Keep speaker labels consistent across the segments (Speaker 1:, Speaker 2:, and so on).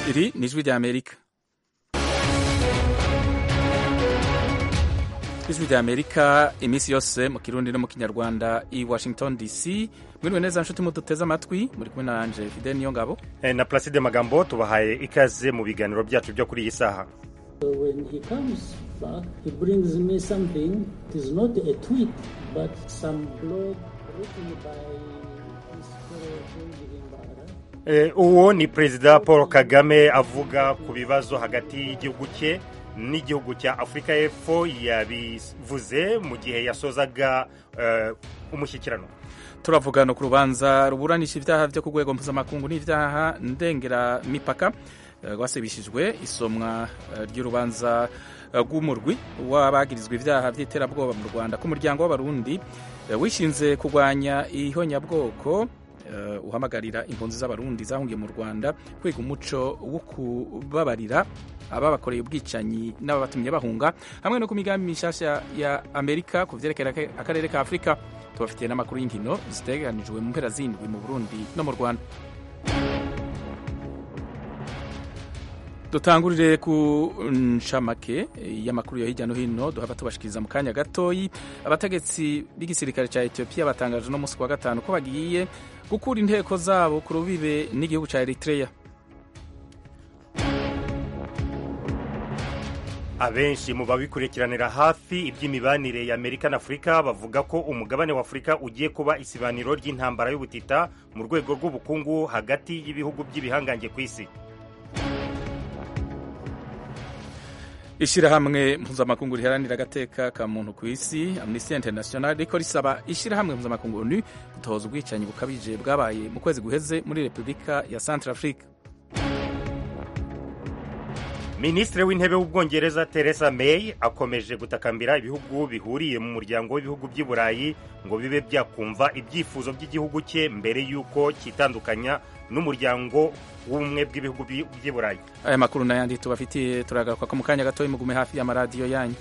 Speaker 1: iri ni ijwi rya amerika ijwi rya amerika iminsi yose mu kirundi no mu kinyarwanda i washington dc mwiriwe neza nshuti muduteze amatwi muri kumwe na anje fide niyo ngabo
Speaker 2: Eh, na Placide Magambo tubahaye ikaze mu biganiro byacu byo kuri iyi saha
Speaker 3: So when he comes back, he brings me something. It is not a tweet, but some blog written by his fellow Benjamin Bara.
Speaker 2: Eh, uwo ni perezida paul kagame avuga ku bibazo hagati y'igihugu cye n'igihugu cya afurika y'epfo yabivuze mu gihe yasozaga eh, umushyikirano
Speaker 1: turavugana ku rubanza ruburanisha ibyaha byo ku rwego mpuzamakungu n'ibyaha ndengeramipaka eh, rwasibishijwe isomwa eh, ry'urubanza eh, rw'umurwi w'abagirizwa ibyaha by'iterabwoba mu rwanda ku muryango w'abarundi eh, wishinze kurwanya ihonyabwoko eh, uhamagarira impunzi z'abarundi zahungiye mu rwanda kwiga umuco wo kubabarira ababakoreye ubwicanyi n'ababatumye bahunga hamwe no ku migambi mishasha ya amerika ku vyerekera ake- akarere ka afurika tubafitiye n'amakuru y'inkino ziteganijwe mu mpera zindwi mu burundi no mu rwanda dutangurire ku ncamake y'amakuru yo hirya no hino duhava tubashikiriza mu kanya gatoyi abategetsi b'igisirikare cya etiyopiya batangaje no munsi wa gatanu ko bagiye gukura inteko zabo ku rubibe n'igihugu cya eritreya
Speaker 2: abenshi mu babikurikiranira hafi iby'imibanire ya amerika na afurika bavuga ko umugabane wa afurika ugiye kuba isibaniro ry'intambara y'ubutita mu rwego rw'ubukungu hagati y'ibihugu by'ibihangange ku isi
Speaker 1: ishyirahamwe mpuzamakungu riharanira agateka ka muntu ku isi amnesty international riko risaba ishyirahamwe mpuzamakungu onu gutoza ubwicanyi bukabije bwabaye mu kwezi guheze muri repubulika ya centre afrique
Speaker 2: minisitiri w'intebe w'ubwongereza theresa may akomeje gutakambira ibihugu bihuriye mu muryango w'ibihugu by'i burayi ngo bibe byakumva ibyifuzo by'igihugu cye mbere y'uko cyitandukanya n'umuryango w'ubumwe bw'ibihugu by'i by'i burayi
Speaker 1: aya makuru n'ayandi tubafitiye turagaruka ko mu kanya gatoya mugume hafi y'amaradiyo yanyu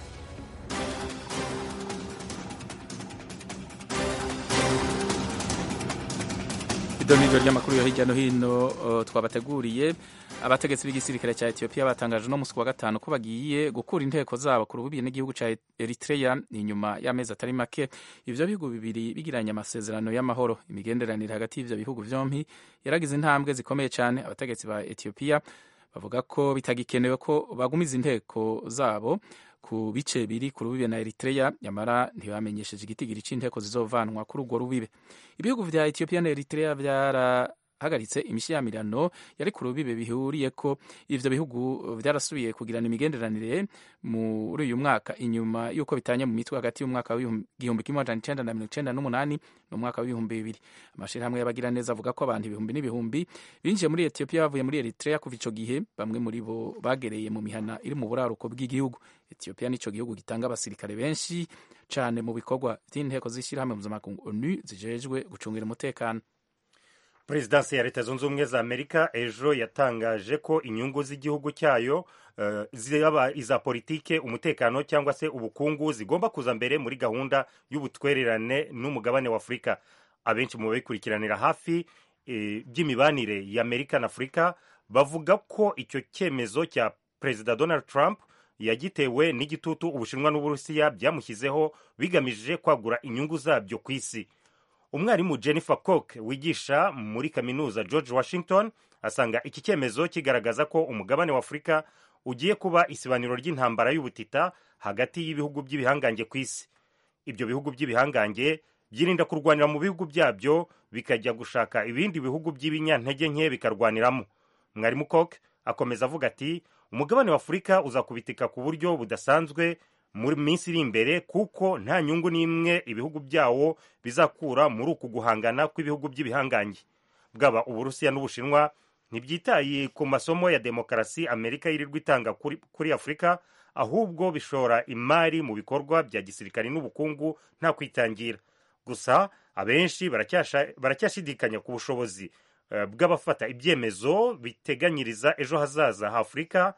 Speaker 1: iryo ni ryo ry'amakuru yo hirya no hino uh, twabateguriye abategetsi b'igisirikare cya etiyopiya batangaje no musi wa gatanu ko bagiye gukura inteko zabo ku rubibi n'igihugu cya eritreya inyuma y'amezi atari make ivyo bihugu bibiri bigiranye amasezerano y'amahoro imigenderanire hagati y'ivyo bihugu vyompi yaragize intambwe zikomeye cyane abategetsi ba etiyopiya bavuga ko bitagikenewe ko bagumiza inteko zabo ku bice biri ku rubibe na eritreya nyamara ntibamenyesheje igitigiri c'inteko zizovanwa kuri urwo rubibe ibihugu vya etiyopiya na eritreya vyarahagaritse imishyamirano yari ku rubibe bihuriye ko ivyo bihugu vyarasubiye kugirana imigenderanire muri uyu mwaka inyuma y'uko bitanye mu mitwe hagati y'umwaka w'igihumbi kimwe amajana icenda na mirongo icenda n'umunani n'umwaka w'ibihumbi bibiri amashirahamwe y'abagiraneza avuga ko abantu ibihumbi n'ibihumbi binjiye muri etiyopiya bavuye muri eritreya kuva ico gihe bamwe muri bo bagereye mu mihana iri mu buraruko bw'igihugu etiyopiya nico gihugu gitanga abasirikare benshi cane mu bikorwa vy'inteko z'ishirahamwe mpuzamakungu onu zijejwe gucungira umutekano
Speaker 2: perezidansi ya leta zunze ubumwe za amerika ejo yatangaje ko inyungu z'igihugu cyayo eh, zaba iza politike umutekano cyangwa se ubukungu zigomba kuza mbere muri gahunda y'ubutwererane n'umugabane wa afurika abenshi mu babikurikiranira hafi eh, by'imibanire ya amerika na afurika bavuga ko icyo cyemezo cya perezida donald trump yagitewe n'igitutu ubushinwa n'uburusiya byamushyizeho bigamije kwagura inyungu zabyo ku isi umwarimu jennifer cook wigisha muri kaminuza george washington asanga iki cyemezo kigaragaza ko umugabane wa afurika ugiye kuba isibaniro ry'intambara y'ubutita hagati y'ibihugu by'ibihangange ku isi ibyo bihugu by'ibihangange byirinda kurwanira mu bihugu byabyo bikajya gushaka ibindi bihugu by'ibinyantege nke bikarwaniramo mwarimu cook akomeza avuga ati umugabane wa afurika uzakubitika ku buryo budasanzwe muri minsi iri imbere kuko nta nyungu n'imwe ibihugu byawo bizakura muri uku guhangana kw'ibihugu by'ibihangange bwaba uburusiya n'ubushinwa ntibyitaye ku masomo ya demokarasi amerika yirirwa itanga kuri, kuri afurika ahubwo bishora imari mu bikorwa bya gisirikare n'ubukungu nta kwitangira gusa abenshi baracyasha- baracyashidikanya ku bushobozi eh, bw'abafata ibyemezo biteganyiriza ejo hazaza ha afurika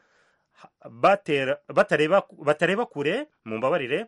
Speaker 2: batera- batareba batareba kure mu mbabarire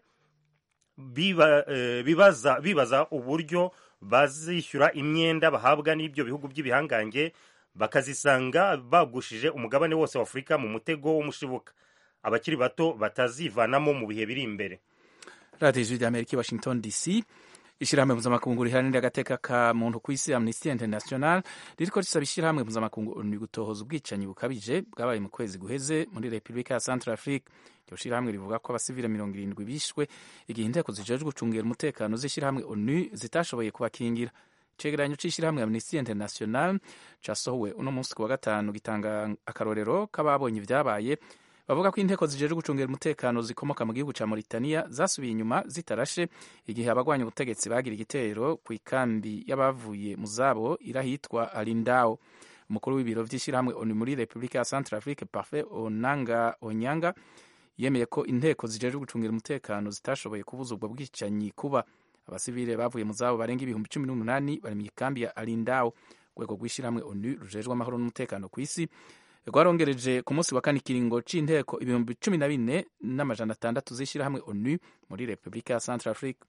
Speaker 2: biba, eh, bibaza bibaza uburyo bazishyura imyenda bahabwa n'ibyo bihugu by'ibihangange bakazisanga bagushije umugabane wose wa afurika mu mutego w'umushibuka abakiri bato batazivanamo mu bihe biri imbere
Speaker 1: radiyo ijwi rya amerika i washington dc ishyirahamwe mpuzamakungu riharanira agateka ka muntu ku isi amnesty international ririko risaba ishyirahamwe mpuzamakungu ni gutohoza ubwicanyi bukabije bwabaye mu kwezi guheze muri repubulika ya central afrique iryo shyirahamwe rivuga ko abasivile mirongo irindwi bishwe igihe inteko zijejwe gucungira umutekano z'ishyirahamwe onu zitashoboye kubakingira icegeranyo c'ishyirahamwe amnesty international casohowe uno munsi ku wa gatanu gitanga akarorero k'ababonye ivyabaye bavuga ko inteko zijejwe gucungira umutekano zikomoka mu gihugu ca Mauritania zasubiye inyuma zitarashe igihe abagwanya ubutegetsi bagira igitero ku ikambi y'abavuye mu zabo irahitwa Alindao umukuru w'ibiro vy'ishyirahamwe ONU muri Republika ya Centrafrique Parfait Onanga Onyanga yemeye ko inteko zijejwe gucungira umutekano zitashoboye kubuza ubwo bwicanyi kuba abasivile bavuye mu zabo barenga ibihumbi cumi n'umunani bari mu ikambi ya Alindao urwego rw'ishyirahamwe ONU rujejwe amahoro n'umutekano ku isi rwarongereje ku munsi wa kane ikiringo c'inteko ibihumbi cumi na bine n'amajana atandatu z'ishyirahamwe onu muri repubulika ya central afrique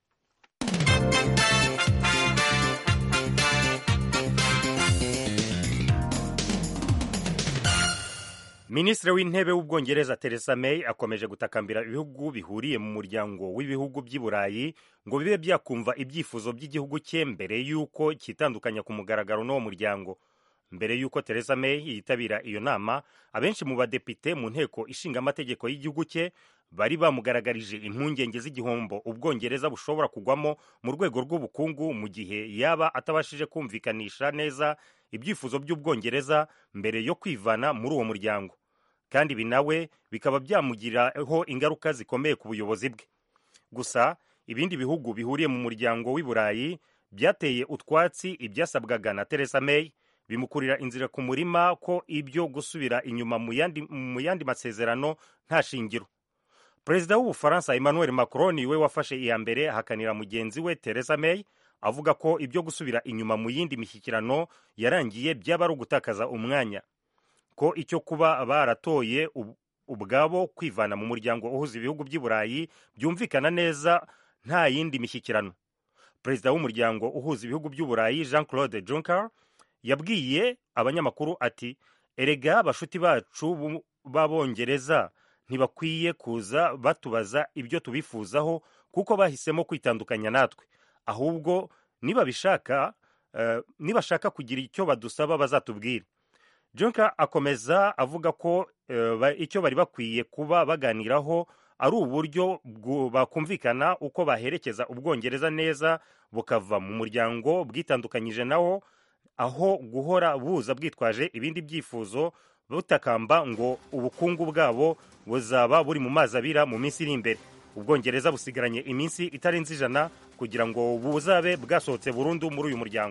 Speaker 2: minisitiri w'intebe w'ubwongereza Theresa May akomeje gutakambira ibihugu bihuriye mu muryango w'ibihugu by'i burayi ngo bibe byakumva ibyifuzo by'igihugu cye mbere y'uko cyitandukanya ku mugaragaro n'uwo muryango mbere y'uko Theresa May yitabira iyo nama abenshi mu badepite mu nteko ishinga amategeko y'igihugu cye bari bamugaragarije impungenge z'igihombo ubwongereza bushobora kugwamo mu rwego rw'ubukungu mu gihe yaba atabashije kumvikanisha neza ibyifuzo by'ubwongereza mbere yo kwivana muri uwo muryango kandi ibi nawe bikaba byamugiraho ingaruka zikomeye ku buyobozi bwe gusa ibindi bihugu bihuriye mu muryango w'i burayi byateye utwatsi ibyasabwaga na Theresa May bimukurira inzira ku murima ko ibyo gusubira inyuma mu yandi masezerano nta shingiro perezida w'ubufaransa emmanuel macron we wafashe iya mbere ahakanira mugenzi we Theresa May avuga ko ibyo gusubira inyuma mu yindi mishyikirano yarangiye byaba ari ugutakaza umwanya ko icyo kuba baratoye ubwabo kwivana mu muryango uhuza ibihugu by'i burayi byumvikana neza nta yindi mishyikirano perezida w'umuryango uhuza ibihugu by'u burayi jean claude juncker yabwiye abanyamakuru ati erega bashuti bacu b'abongereza ntibakwiye kuza batubaza ibyo tubifuzaho kuko bahisemo kwitandukanya natwe ahubwo nibabishaka uh, nibashaka kugira icyo badusaba bazatubwire Juncker akomeza avuga ko uh, icyo bari bakwiye kuba baganiraho ari uburyo bakumvikana uko baherekeza ubwongereza neza bukava mu muryango bwitandukanyije nawo aho guhora buza bwitwaje ibindi byifuzo butakamba ngo ubukungu bwabo buzaba buri mu mazi abira mu minsi iri imbere ubwongereza busigaranye iminsi itarenze ijana kugira ngo buzabe bwasohotse burundu muri uyu muryango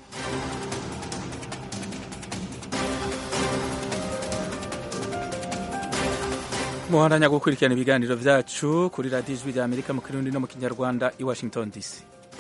Speaker 1: muhandanya gukurikirana ibiganiro byacu kuri radiyo ijwi rya amerika mu kirundi no mu kinyarwanda i washington dc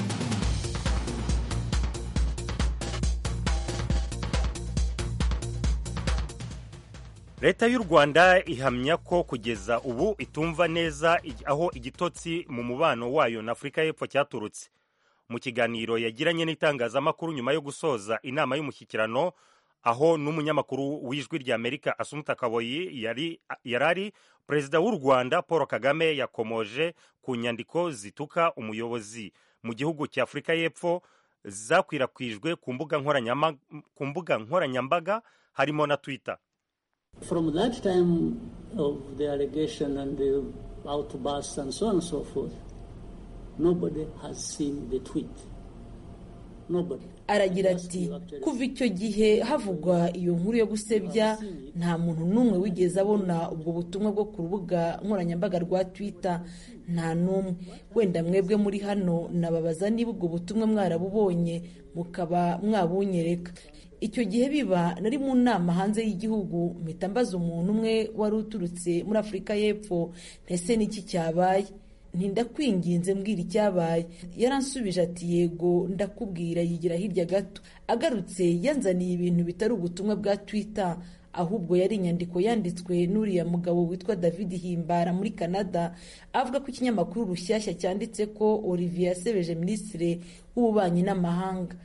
Speaker 2: leta y'u rwanda ihamya ko kugeza ubu itumva neza aho igitotsi mu mubano wayo na afurika y'epfo cyaturutse mu kiganiro yagiranye n'itangazamakuru nyuma yo gusoza inama y'umushyikirano aho n'umunyamakuru w'ijwi rya amerika asumuta kaboyi yari ari perezida w'u rwanda paul kagame yakomoje ku nyandiko zituka umuyobozi mu gihugu cya afurika y'epfo zakwirakwijwe ku mbuga nkoranyambaga harimo na twitter
Speaker 3: From that time of the allegation and the outbursts and so on and so forth, nobody has seen the tweet. Nobody.
Speaker 4: aragira ati kuva icyo gihe havugwa iyo nkuru yo gusebya nta muntu n'umwe wigeze abona ubwo butumwa bwo ku rubuga nkoranyambaga rwa twitter nta n'umwe wenda mwebwe muri hano nababaza niba ubwo butumwa mwarabubonye mukaba mwabunyereka icyo gihe biba nari mu nama hanze y'igihugu mpita mbaza umuntu umwe wari uturutse muri afurika y'epfo ntese n'iki cyabaye ntindakwinginze mbwira icyabaye yaransubije ati yego ndakubwira yigira hirya gato agarutse yanzaniye ibintu bitari ubutumwa bwa twitter ahubwo yari inyandiko yanditswe n'uriya mugabo witwa david himbara muri canada avuga ko ikinyamakuru rushyashya cyanditse ko olivier yasebeje minisitiri w'ububanyi n'amahanga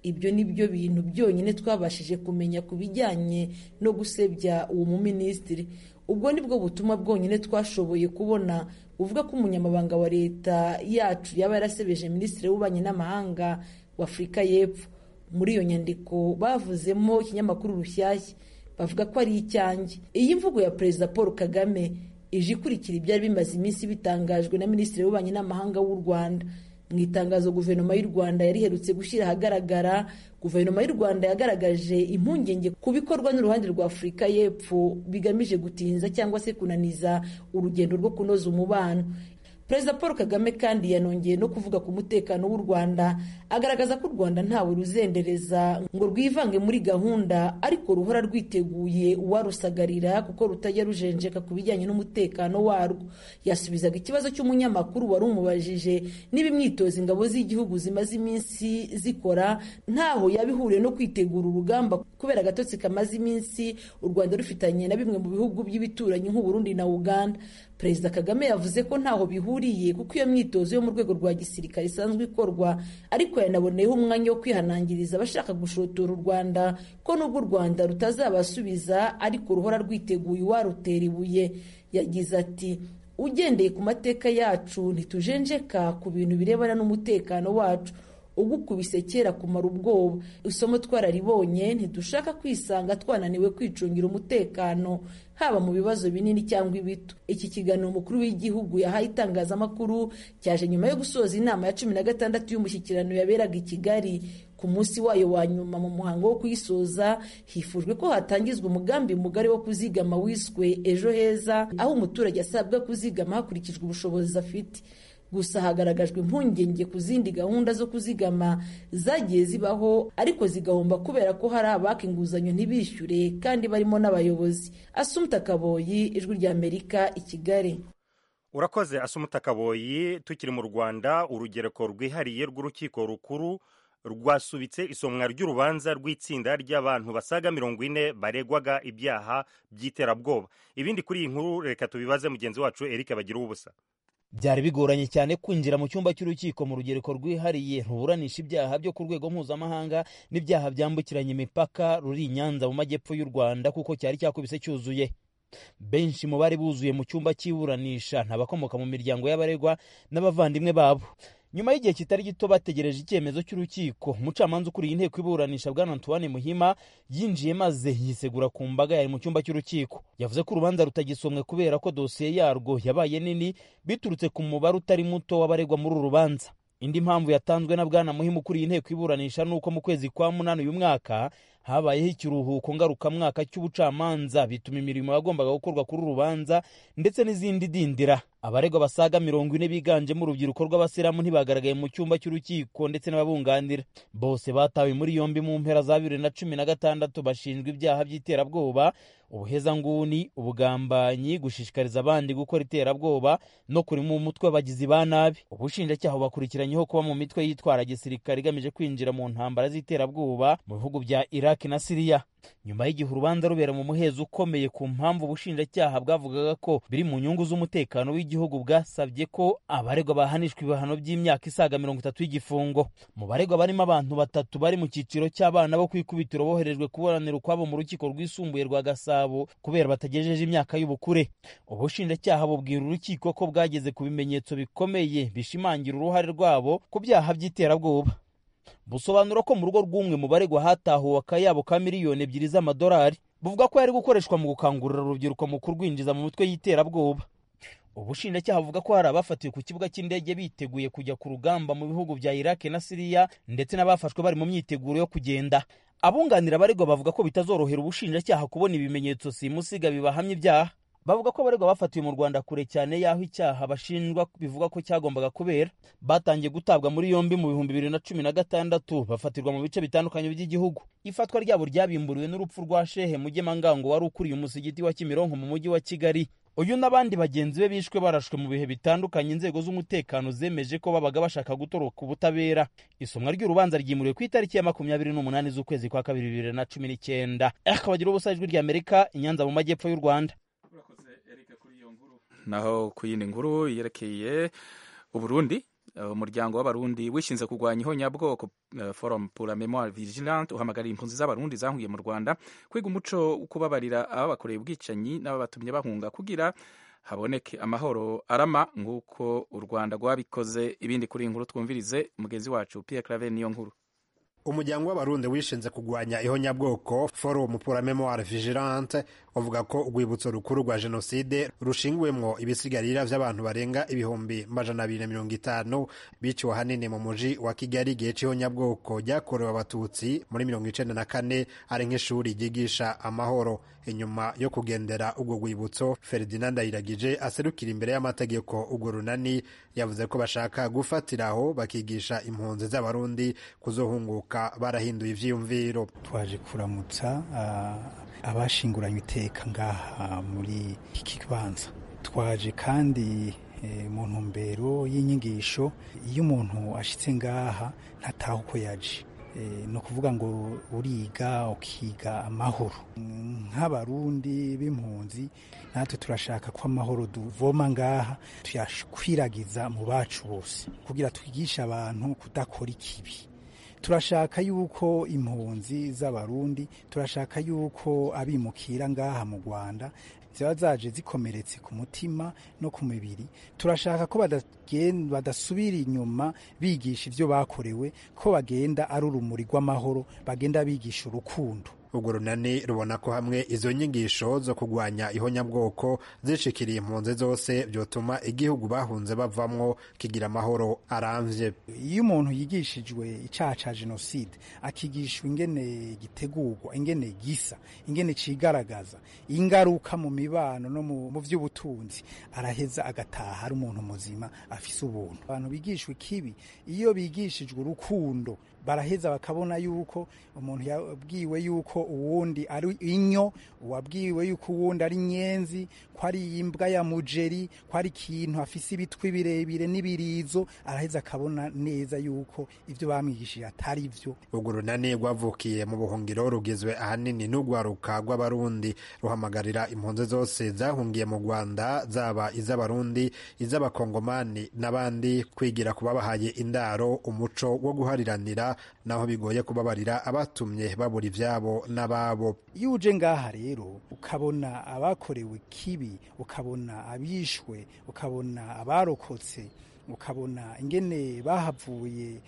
Speaker 4: ibyo ni byo bintu byonyine twabashije kumenya ku bijyanye no gusebya uwo muminisitiri ubwo ni bwo butumwa bwonyine twashoboye kubona buvuga ko umunyamabanga wa leta yacu yaba yarasebeje minisitiri w'ububanyi n'amahanga wa afurika y'epfo muri iyo nyandiko bavuzemo ikinyamakuru rushyashya bavuga ko ari icyanjye iyi mvugo ya perezida paul kagame ije ikurikira ibyari bimaze iminsi bitangajwe na minisitiri w'ububanyi n'amahanga w'u rwanda mu itangazo guverinoma y'u rwanda yari iherutse gushyira ahagaragara guverinoma y'u rwanda yagaragaje impungenge ku bikorwa n'uruhande rwa afurika y'epfo bigamije gutinza cyangwa se kunaniza urugendo rwo kunoza umubano perezida paul kagame kandi yanongeye no kuvuga ku mutekano w'u rwanda agaragaza ko u rwanda ntawe ruzendereza ngo rwivange muri gahunda ariko ruhora rwiteguye uwarusagarira kuko rutajya rujenjeka ku bijyanye n'umutekano warwo yasubizaga ikibazo cy'umunyamakuru wari umubajije niba imyitozo ingabo z'igihugu zimaze iminsi zikora ntaho yaba ihuriye no kwitegura urugamba kubera agatotsi kamaze iminsi u rwanda rufitanye na bimwe mu bihugu by'ibituranyi nk'uburundi na uganda perezida kagame yavuze ko ntaho bihuriye kuko iyo myitozo yo mu rwego rwa gisirikare isanzwe ikorwa ariko yanaboneyeho umwanya wo kwihanangiriza abashaka gushotora u rwanda ko nubwo u rwanda rutazabasubiza ariko ruhora rwiteguye uwarutera ibuye yagize ati ugendeye ku mateka yacu ntitujenjeka ku bintu birebana n'umutekano wacu ugukubise kera kumara ubwoba isomo twararibonye ntidushaka kwisanga twananiwe kwicungira umutekano haba mu bibazo binini cyangwa ibito iki kiganiro umukuru w'igihugu yahaye itangazamakuru cyaje nyuma yo gusoza inama ya cumi na gatandatu y'umushyikirano yaberaga i kigali ku munsi wayo wa nyuma mu muhango wo kuyisoza hifujwe ko hatangizwa umugambi mugari wo kuzigama wiswe ejo heza aho umuturage asabwa kuzigama hakurikijwe ubushobozi afite gusa hagaragajwe impungenge ku zindi gahunda zo kuzigama zagiye zibaho ariko zigahomba kubera ko hari abaka inguzanyo ntibishyure kandi barimo n'abayobozi asumta kaboyi ijwi ry'amerika i kigali
Speaker 2: urakoze asumuta kaboyi tukiri mu rwanda urugereko rwihariye rw'urukiko rukuru rwasubitse isomwa ry'urubanza rw'itsinda ry'abantu basaga mirongo ine baregwaga ibyaha by'iterabwoba ibindi kuri iyi nkuru reka tubibaze mugenzi wacu eric bagira ubusa
Speaker 5: byari bigoranye cyane kwinjira mu cyumba cy'urukiko mu rugereko rwihariye ruburanisha ibyaha byo ku rwego mpuzamahanga n'ibyaha byambukiranya imipaka ruri i nyanza mu majyepfo y'u rwanda kuko cyari cyakubise cyuzuye benshi mu bari buzuye mu cyumba cy'iburanisha ni abakomoka mu miryango y'abaregwa n'abavandimwe babo nyuma y'igihe kitari gito bategereje icyemezo cy'urukiko umucamanza ukuriye inteko iburanisha bwana antoine muhima yinjiye maze yisegura ku mbaga yari mu cyumba cy'urukiko yavuze ko urubanza rutagisomwe kubera ko dosiye yarwo yabaye nini biturutse ku mubare utari muto w'abaregwa muri uru rubanza indi mpamvu yatanzwe na bwana muhima ukuriye inteko iburanisha ni uko mu kwezi kwa munani uyu mwaka habayeho ikiruhuko ngarukamwaka cy'ubucamanza bituma imirimo yagombaga gukorwa kuri uru rubanza ndetse n'izindi dindira abaregwa basaga mirongo ine biganjemo urubyiruko rw'abasilamu ntibagaragaye mu cyumba cy'urukiko ndetse n'ababunganira bose batawe muri yombi mu mpera za bibiri na cumi na gatandatu bashinjwa ibyaha by'iterabwoba ubuhezanguni ubugambanyi gushishikariza abandi gukora iterabwoba no kurima umutwe w'abagizi ba nabi ubushinjacyaha bukurikiranyeho kuba mu mitwe yitwara gisirikare igamije kwinjira mu ntambara z'iterabwoba mu bihugu bya iraq na siriya nyuma y'igihe urubanza rubera mu muhezo ukomeye ku mpamvu ubushinjacyaha bwavugaga ko biri mu nyungu z'umutekano w'igihugu bwasabye ko abaregwa bahanishwa ibihano by'imyaka isaga mirongo itatu y'igifungo mu baregwa barimo abantu batatu bari mu cyiciro cy'abana bo ku ikubitiro boherejwe kuburanira ukwabo mu rukiko rwisumbuye rwa gasabo kubera batagejeje imyaka y'ubukure ubushinjacyaha bubwira urukiko ko bwageze ku bimenyetso bikomeye bishimangira uruhare rwabo ku byaha by'iterabwoba busobanura ko mu rugo rw'umwe mu baregwa hatahuwe akayabo ka miliyoni ebyiri z'amadolari buvuga ko yari gukoreshwa mu gukangurira urubyiruko mu kurwinjiza mu mitwe y'iterabwoba ubushinjacyaha buvuga ko hari abafatiwe ku kibuga cy'indege biteguye kujya ku rugamba mu bihugu bya iraq na siriya ndetse n'abafashwe bari mu myiteguro yo kugenda abunganira abaregwa bavuga ko bitazorohera ubushinjacyaha kubona ibimenyetso simusiga bibahamya ibyaha bavuga ko abaregwa bafatiwe mu rwanda kure cyane y'aho icyaha bashinjwa bivuga ko cyagombaga kubera batangiye gutabwa muri yombi mu bihumbi bibiri na cumi na gatandatu bafatirwa mu bice bitandukanye by'igihugu ifatwa ryabo ryabimburiwe n'urupfu rwa shehe mugemangango wari ukuriye umusigiti wa kimironko mu mujyi wa kigali uyu n'abandi bagenzi be bishwe barashwe mu bihe bitandukanye inzego z'umutekano zemeje ko babaga bashaka gutoroka ubutabera isomwa ry'urubanza ryimuriwe ku itariki ya makumyabiri n'umunani z'ukwezi kwa kabiri bibiri na cumi n'icyenda akabagira ubusa ijwi ry'amerika i nyanza mu majyepfo y'u rwanda
Speaker 1: naho ku yindi nkuru yerekeye uburundi umuryango w'abarundi wishinze kurwanya ihonyabwoko forum pour la memoire vigilante uhamagarira impunzi z'abarundi zahungiye mu rwanda kwiga umuco wo kubabarira ababakoreye ubwicanyi n'ababatumye bahunga kugira haboneke amahoro arama nk'uko u rwanda rwabikoze ibindi kuri iyi nkuru twumvirize mugenzi wacu pierre claver niyo nkuru
Speaker 6: umuryango w'abarundi wishinze kurwanya ihonyabwoko forum pour la memoire vigilante uvuga ko urwibutso rukuru rwa jenoside rushingiwemwo ibisigarira vy'abantu barenga ibihumbi majana abiri na mirongo itanu biciwe ahanini mu muji wa kigali igihe c'ihonyabwoko ryakorewe abatutsi muri mirongo icenda na kane ari nk'ishuri ryigisha amahoro inyuma yo kugendera urwo rwibutso ferdinand ndayiragije aserukira imbere y'amategeko urwo runani yavuze ko bashaka gufatiraho bakigisha impunzi z'abarundi kuzohunguka barahinduye ivyiyumviro
Speaker 7: twaje kuramutsa abashinguranywe iteka ngaha muri iki kibanza twaje kandi mu ntumbero y'inyigisho iyo umuntu ashitse ngaha ntataha uko yaje ni ukuvuga ngo uriga ukiga amahoro nk'abarundi b'impunzi natwe turashaka ko amahoro duvoma ngaha tuyakwiragiza mu bacu bose kugira twigishe abantu kudakora ikibi turashaka yuko impunzi z'abarundi turashaka yuko abimukira ngaha mu rwanda ziba zaje zikomeretse ku mutima no ku mibiri turashaka ko badasubira inyuma bigisha ibyo bakorewe ko bagenda ari urumuri rw'amahoro bagenda bigisha urukundo
Speaker 6: urwo runani rubona ko hamwe izo nyigisho zo kurwanya ihonyabwoko zishikiriye impunzi zose byotuma igihugu bahunze bavamwo kigira amahoro arambye
Speaker 7: iyo umuntu yigishijwe icyaha cya jenoside akigishwa ingene gitegurwa ingene gisa ingene cigaragaza ingaruka mu mibano no mu by'ubutunzi araheza agataha ari umuntu muzima afise ubuntu abantu bigishwa ikibi iyo bigishijwe urukundo baraheza bakabona yuko umuntu yabwiwe yuko uwundi ari inyo uwabwiwe yuko uwundi ari nyenzi ko ari imbwa ya mujeri ko ari ikintu afise ibitwi birebire n'ibirizo araheza akabona neza yuko ibyo bamwigishije atari byo
Speaker 6: urwo runani rwavukiye mu buhungiro rugizwe ahanini n'urwaruka rw'abarundi ruhamagarira impunzi zose zahungiye mu rwanda zaba iz'abarundi iz'abakongomani n'abandi kwigira ku babahaye indaro umuco wo guhariranira naho bigoye kubabarira abatumye babura ibyabo n'ababo
Speaker 7: iyo uje ngaha rero ukabona abakorewe kibi ukabona abishwe ukabona abarokotse ukabona ingene bahavuye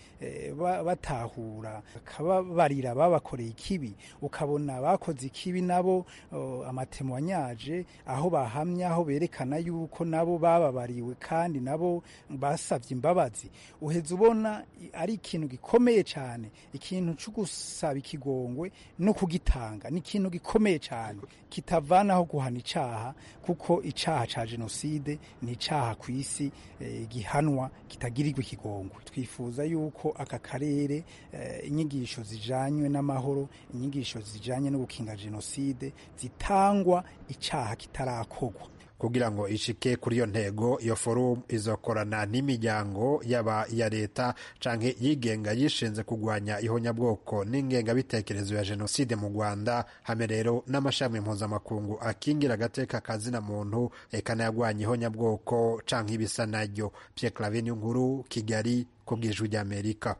Speaker 7: batahura bakababarira babakoreye ikibi ukabona abakoze ikibi nabo amatemwanyaje aho bahamya aho berekana yuko nabo bababariwe kandi nabo basabye imbabazi uheza ubona ari ikintu gikomeye cyane ikintu cyo gusaba ikigongwe no kugitanga ni ikintu gikomeye cyane kitavanaho guhana icyaha kuko icyaha cya jenoside ni icyaha ku isi gihanwa kitagirirwa ikigongwe twifuza yuko aka karere inyigisho zijanywe n'amahoro inyigisho zijanye no gukinga jenoside zitangwa icyaha kitarakorwa
Speaker 6: kugira ngo ishike kuri iyo ntego iyo forum izokorana n'imiryango yaba iya leta canke yigenga yishinze kurwanya ihonyabwoko n'ingengabitekerezo ya jenoside mu rwanda hame rero n'amashami mpuzamakungu akingira agateka kazina muntu eka n'ayagwanya ihonyabwoko canke ibisa naryo pierre clavin nkuru kigali ku bw'ijwi ry'amerika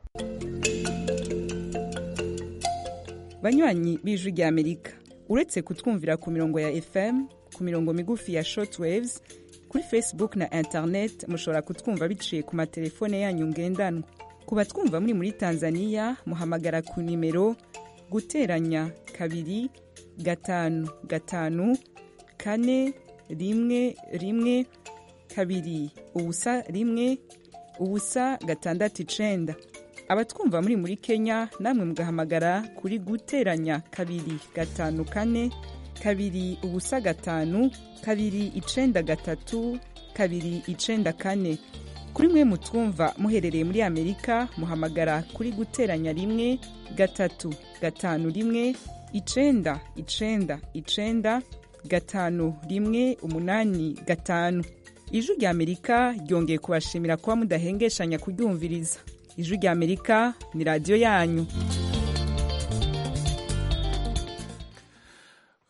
Speaker 8: banywanyi b'ijwi ry'amerika uretse kutwumvira ku mirongo ya fm ku mirongo migufi ya shortwaves kuri facebook na internet mushobora kutwumva biciye ku matelefone yanyu ngendanwa ku batwumva muri muri tanzania muhamagara ku nimero guteranya kabiri gatanu gatanu kane rimwe rimwe kabiri ubusa rimwe ubusa gatandatu icenda abatwumva muri muri kenya namwe mugahamagara kuri guteranya kabiri gatanu kane kabiri ubusa gatanu kabiri icenda gatatu kabiri icenda kane kuri mwe mutwumva muherereye muri amerika muhamagara kuri guteranya rimwe gatatu gatanu rimwe icenda icenda icenda gatanu rimwe umunani gatanu ijwi rya amerika ryongeye kubashimira kuba mudahengeshanya kuryumviriza ijwi rya amerika ni radiyo yanyu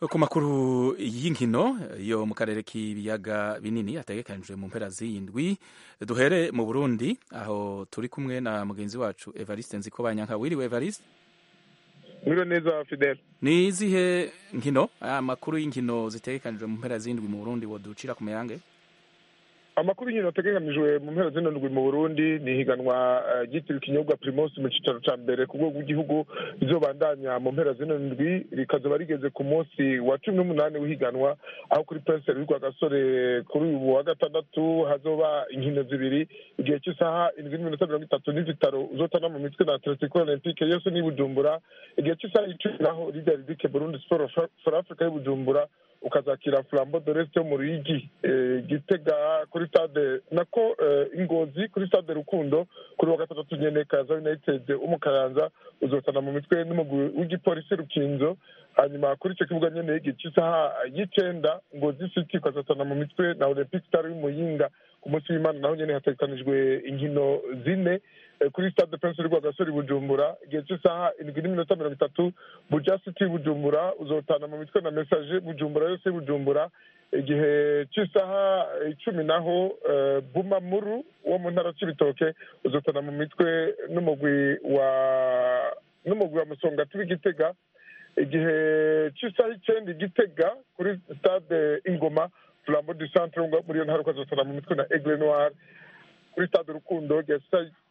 Speaker 1: ku makuru y'inkino yo mu karere k'ibiyaga binini ategekanijwe mu mpera z'indwi duhere mu burundi aho turi kumwe na mugenzi wacu evariste nziko banyanka wiriwe evariste
Speaker 9: mwiriwe neza fidel
Speaker 1: ni izihe nkino amakuru y'inkino zitegekanijwe mu mpera z'indwi mu burundi woducira ku mayange
Speaker 9: amakuru y'inkino ategekanijwe mu mpera zino ndwi mu burundi ni ihiganwa ryitiriwe ikinyobwa primus mu cyicaro cya mbere ku rwego rw'igihugu rizobandanya mu mpera zino ndwi rikazoba rigeze ku munsi wa cumi n'umunani w'ihiganwa aho kuri penseri w'irwa gasore kuri uyu wa gatandatu hazoba inkino zibiri igihe cy'isaha indwi n'iminota mirongo itatu n'izitaro uzotana mu mitwe na atletico olympique yose n'i bujumbura igihe cy'isaha icumi naho lidia ridike burundi siporo for africa y'i bujumbura ukazakira flambo de reste yo mu ruyigi gitega kuri stade nako ingozi kuri stade rukundo kuri wa gatandatu nyene kaza united umukayanza uzotana mu mitwe n'umugwi w'igipolisi rukinzo hanyuma kuri icyo kibuga nyene igihe cy'isaha y'icenda ngozi city ukazotana mu mitwe na olympic star y'umuyinga ku munsi w'imana naho nyene hategekanijwe inkino zine kuri stade prince rwa gasore bujumbura igihe cy'isaha indwi n'iminota mirongo itatu buja city bujumbura uzotana mu mitwe na message bujumbura yose bujumbura igihe cy'isaha icumi naho bumamuru wo mu ntara c'ibitoke uzotana mu mitwe n'umugwi wa n'umugwi wa musongati w'igitega igihe cy'isaha icenda igitega kuri stade ingoma flambo du centre muri iyo ntara ukazotana mu mitwe na aigle noir kuri stade rukundo igihe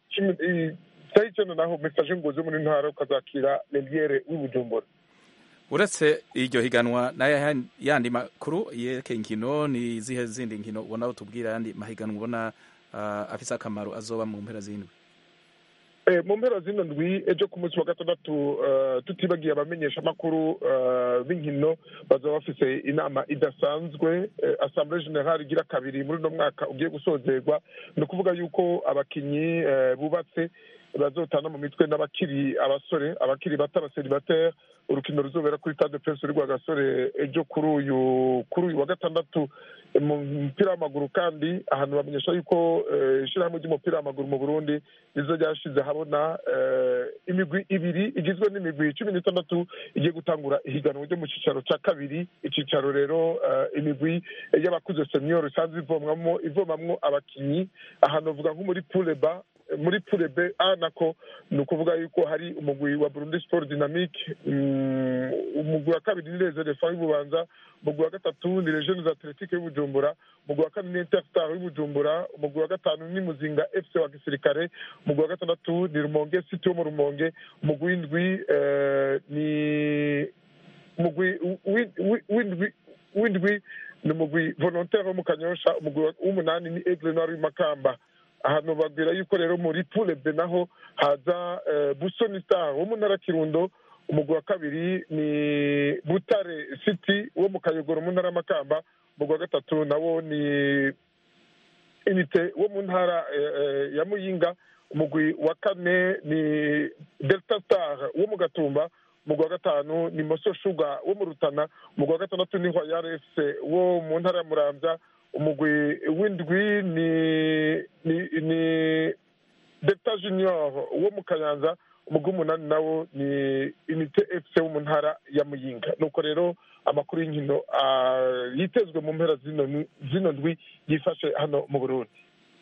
Speaker 9: saa icyenda naho mesaje ngozi yo muri ntara ukazakira leliere w'ibujumbura
Speaker 1: uretse iryo higanwa n'aya yandi makuru yerekeye inkino ni izihe zindi nkino ubona utubwira yandi mahiganwa ubona afise akamaro azoba mu mpera z'indwi
Speaker 9: mu mpera zino ndwi ejo ku munsi wa gatandatu tutibagiye abamenyesha amakuru b'inkino bazaba bafise inama idasanzwe assemblée générale igira kabiri muri uno mwaka ugiye gusozerwa ni ukuvuga yuko abakinyi bubatse bazotana mu mitwe n'abakiri abasore abakiri bato abaseribateri urukino ruzobera kuri stade prince rwa gasore ejo kuri uyu kuri uyu wa gatandatu mu mupira w'amaguru kandi ahantu bamenyesha yuko ishyirahamwe ry'umupira w'amaguru mu burundi nizo ryashize habona imigwi ibiri igizwe n'imigwi cumi n'itandatu igiye gutangura ihiganwa ryo mu cyicaro cya kabiri icyicaro rero imigwi y'abakuze senior isanzwe ivomwamo ivomamwo abakinnyi ahantu bavuga nko muri pureba muri pure b a nako ni ukuvuga yuko hari umugwi wa burundi sport dynamique umugwi wa kabiri ni reserefa y'ububanza umugwi wa gatatu ni regiones athletique y'ubujumbura umugwi wa kane ni interstar y'ubujumbura umugwi wa gatanu ni muzinga fc wa gisirikare umugwi wa gatandatu ni rumonge city wo mu rumonge umugwi w'indwi ni umugwi w'indwi w'indwi ni umugwi volontaire wo mu kanyosha umugwi w'umunani ni aigle noir w'imakamba ahantu babwira yuko rero muri pure be naho haza busoni star wo mu ntara kirundo umugwi wa kabiri ni butare city wo mu kayogoro mu ntara y'amakamba umugwi wa gatatu nawo ni inite wo mu ntara ya muyinga umugwi wa kane ni delta star wo mu gatumba umugwi wa gatanu ni moso shuga wo mu rutana umugwi wa gatandatu ni royal fc wo mu ntara ya muramvya umugwi w'indwi ni ni ni delta junior wo mu kayanza umugwi w'umunani nawo ni inite fc wo mu ntara ya muyinga nuko rero amakuru y'inkino yitezwe mu mpera zino ndwi yifashe hano mu burundi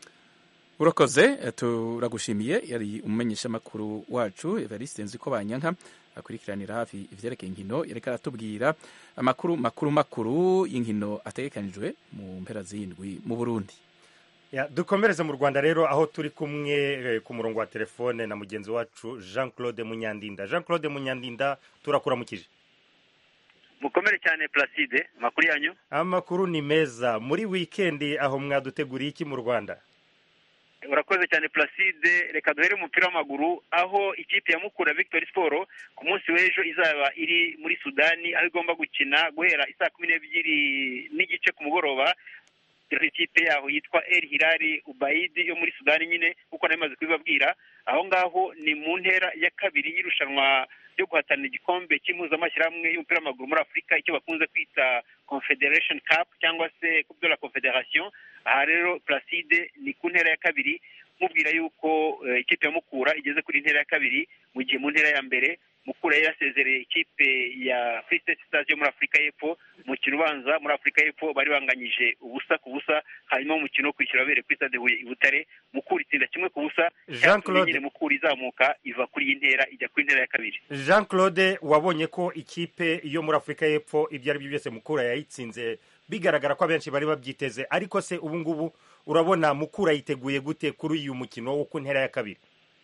Speaker 1: urakoze turagushimiye yari umumenyeshamakuru wacu evariste nzi ko banyanka akurikiranira hafi ivyerekeye inkino yareka aratubwira amakuru makuru makuru y'inkino ategekanijwe mu mpera z'indwi mu burundi
Speaker 2: ya dukomereze mu rwanda rero aho turi kumwe ku murongo wa telefone na mugenzi wacu jean claude munyandinda jean claude munyandinda turakuramukije
Speaker 10: mukomere cyane placide amakuru yanyu
Speaker 2: amakuru ni meza muri wikendi aho mwaduteguriye iki mu rwanda
Speaker 10: urakoze cyane placide reka duhere umupira w'amaguru aho ikipe ya mukura victory sport ku munsi w'ejo izaba iri muri sudani aho igomba gukina guhera isaa kumi n'ebyiri n'igice ku mugoroba ikipe yaho yitwa el hilali ubayidi yo muri sudani nyine kuko nayo imaze kubibabwira aho ngaho ni mu ntera ya kabiri y'irushanwa ryo guhatanira igikombe cy'impuzamashyirahamwe y'umupira w'amaguru muri afurika icyo bakunze kwita confederation cup cyangwa se coupe de la confederation aha rero placide ni ku ntera ya kabiri mubwira yuko eh, ikipe ya mukura igeze kuri ntera ya kabiri mu gihe mu ntera ya mbere mukura yari yasezereye ikipe ya free state stars yo muri afurika y'epfo umukino ubanza muri afurika y'epfo bari banganyije ubusa ku busa hanyuma umukino wo kwishyura wabereye kuri stade huye i butare mukura itsinda kimwe ku busa
Speaker 2: Jean
Speaker 10: cyatumye
Speaker 2: Claude.
Speaker 10: nyine mukura izamuka iva kuri iyi ntera ijya kuri ntera ya kabiri
Speaker 2: jean claude wabonye ko ikipe yo muri afurika y'epfo ibyo ari byo byose mukura yayitsinze bigaragara ko abenshi bari babyiteze ariko se ubu ngubu urabona mukura yiteguye gute kuri uyu mukino wo ku ntera ya kabiri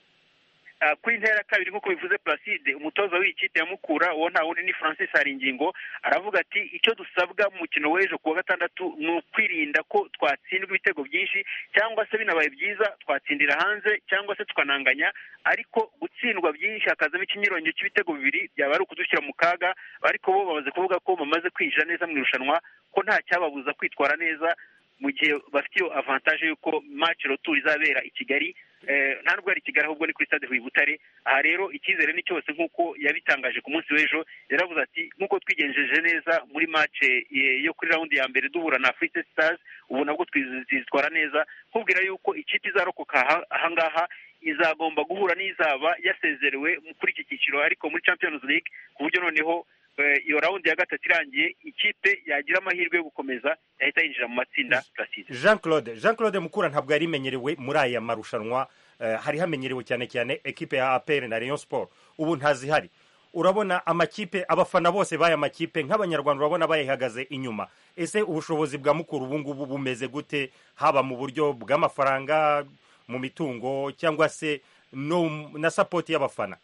Speaker 10: Ah, kuri intera ya kabiri nk'uko bivuze placide umutoza w'iyi kipe ya mukura uwo nta wundi ni francis haringingo aravuga ati icyo dusabwa mu mukino w'ejo ku wa gatandatu ni ukwirinda ko twatsindwa ibitego byinshi cyangwa se binabaye byiza twatsindira hanze cyangwa se tukananganya ariko gutsindwa byinshi hakazamo ikinyuranyo cy'ibitego bibiri byaba ari ukudushyira mu kaga ariko bo bamaze kuvuga ko bamaze kwinjira neza mu irushanwa ko nta cyababuza kwitwara neza mu gihe bafite iyo avantage y'uko match retour izabera i kigali eh, nta nubwo ari i kigali ahubwo ni kuri stade huye i butare aha rero icyizere ni cyose nk'uko yabitangaje ku munsi w'ejo yaravuze ati nk'uko twigenjeje neza muri match eh, yo kuri raundi ya mbere duhura na free State stars ubu nabwo twizitwara neza nkubwira yuko ikipe izarokoka aha- ahangaha izagomba guhura n'izaba yasezerewe kuri iki cyiciro ariko muri champions league ku buryo noneho eh, iyo raundi ya gatatu irangiye ikipe yagira amahirwe yo gukomeza yahita yinjira mu matsinda placide
Speaker 2: jean claude jean claude mukura ntabwo yari imenyerewe muri aya marushanwa eh, hari hamenyerewe cyane cyane ekipe ya apr na rayon sport ubu ntazihari urabona amakipe abafana bose b'aya makipe nk'abanyarwanda urabona bayihagaze inyuma ese ubushobozi bwa mukuru ubu ngubu bumeze gute haba mu buryo bw'amafaranga mu mitungo cyangwa se no na sapoti y'abafana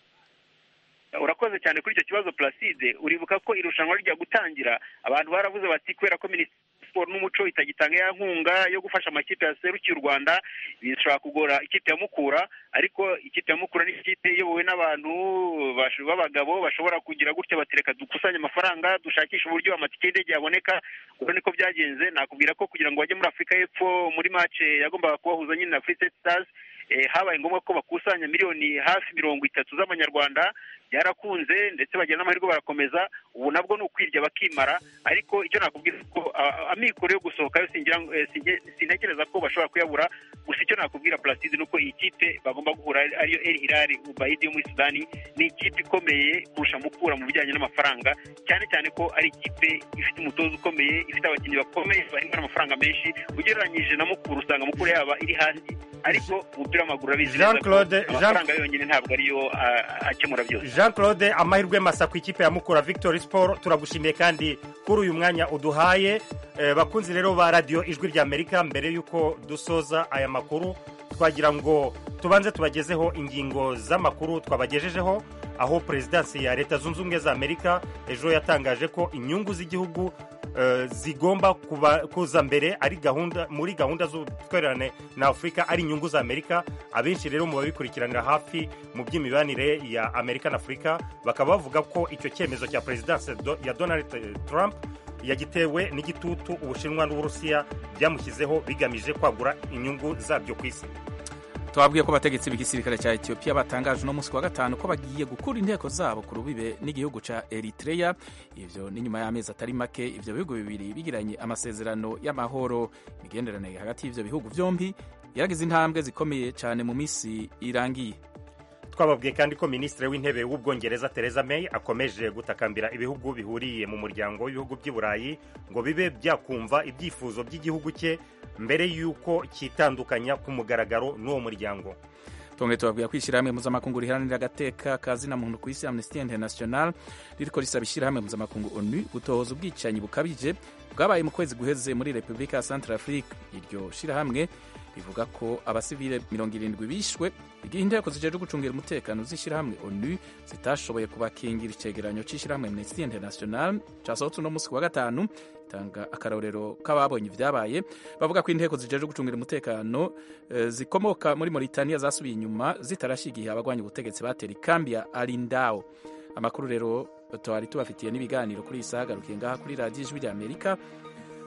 Speaker 10: urakoze cyane kuri icyo kibazo placide uribuka ko irushanwa rijya gutangira abantu baravuze bati kubera ko minisiteri siporo n'umuco itagitanga ya nkunga yo gufasha amakipe yaserukiye u rwanda bishobora kugora ikipe ya mukura ariko ikipe ya mukura ni ikipe iyobowe n'abantu bash- b'abagabo bashobora kugira gutya batereka dukusanye amafaranga dushakisha uburyo amatike y'indege yaboneka ubwo niko byagenze nakubwira ko kugira ngo bajye muri afurika y'epfo muri mace yagombaga kubahuza nyine na free state stars eh, habaye ngombwa ko bakusanya miliyoni hafi mirongo itatu z'amanyarwanda byarakunze ndetse bagira n'amahirwe barakomeza ubu nabwo ni ukwirya bakimara ariko icyo nakubwira ko ah, amikoro yo gusohokayo singira ngo- eh, singe- sintekereza ko bashobora kuyabura gusa icyo nakubwira placide ni uko iyi kipe bagomba guhura ari- ariyo el hilal ubayidi yo muri sudani ni ikipe ikomeye kurusha mukura mu bijyanye n'amafaranga cyane cyane ko ari ikipe ifite umutoza ukomeye ifite abakinnyi bakomeye bahembwa n'amafaranga menshi ugereranyije na mukura usanga mukura yaba iri hasi ariko umupira w'amaguru urabizi
Speaker 2: Jean
Speaker 10: neza ko
Speaker 2: Claude- Jean-
Speaker 10: amafaranga yonyine ntabwo ariyo ah, akemura byose
Speaker 2: jean claude amahirwe masa ku ikipe ya mukura victory sport turagushimiye kandi kuri uyu mwanya uduhaye Eh, bakunzi rero ba radiyo ijwi rya amerika mbere y'uko dusoza aya makuru twagira ngo tubanze tubagezeho ingingo z'amakuru twabagejejeho aho perezidansi ya leta zunze ubumwe za amerika ejo yatangaje ko inyungu z'igihugu eh, zigomba kuba- kuza mbere ari gahunda muri gahunda z'ubutwererane na afurika ari inyungu za amerika abenshi rero mu babikurikiranira hafi mu by'imibanire ya amerika na afurika bakaba bavuga ko icyo cyemezo cya perezidansi do- ya donald trump yagitewe n'igitutu ubushinwa n'uburusiya byamushyizeho bigamije kwagura inyungu zabyo ku isi
Speaker 1: twabwiye ko abategetsi b'igisirikare cya etiyopiya batangaje uno munsi wa gatanu ko bagiye gukura inteko zabo ku rubibe n'igihugu cya eritreya ivyo ni nyuma y'amezi atari make ivyo bihugu bibiri bigiranye amasezerano y'amahoro imigenderanire hagati y'ivyo bihugu vyombi yaragize intambwe zikomeye cyane mu minsi irangiye
Speaker 2: twababwiye kandi ko minisitiri w'intebe w'ubwongereza Theresa May akomeje gutakambira ibihugu bihuriye mu muryango w'ibihugu by'i burayi ngo bibe byakumva ibyifuzo by'igihugu cye mbere y'uko cyitandukanya ku mugaragaro n'uwo muryango
Speaker 1: tongeye tubabwira ko ishyirahamwe mpuzamakungu riharanira agateka ka zina muntu ku isi amnesty international ririko risaba ishyirahamwe mpuzamakungu onu gutohoza ubwicanyi bukabije bwabaye mu kwezi guheze muri repubulika ya central afrique iryo shyirahamwe rivuga ko abasivile mirongo irindwi bishwe igihe inteko zijejwe gucungira umutekano z'ishyirahamwe onu zitashoboye kubakingira icegeranyo c'ishyirahamwe amnesty international casohotse uno munsi ku wa gatanu itanga akarorero k'ababonye ibyabaye bavuga ko inteko zijejwe gucungira umutekano eh, zikomoka muri Mauritania zasubiye inyuma zitarashya igihe abagwanya ubutegetsi batera ikambi ya Alindao amakuru rero twari tubafitiye n'ibiganiro kuri iyi saha agarukiye ngaha kuri radiyo ijwi rya amerika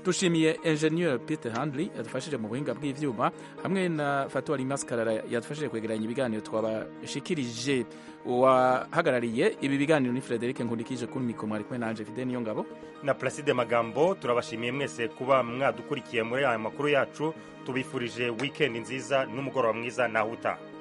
Speaker 1: dushimiye engineer peter handley yadufashije mu buhinga bw'ivyuma hamwe na fatuwari maskarara yadufashije kwegeranya ibiganiro twabashikirije uwahagarariye ibi biganiro ni frederic nkundikije kuri mikoro mwari kumwe nanje fide niyo ngabo
Speaker 2: na placide magambo turabashimiye mwese kuba mwadukurikiye muri aya makuru yacu tubifurije weekend nziza n'umugoroba mwiza naho utaha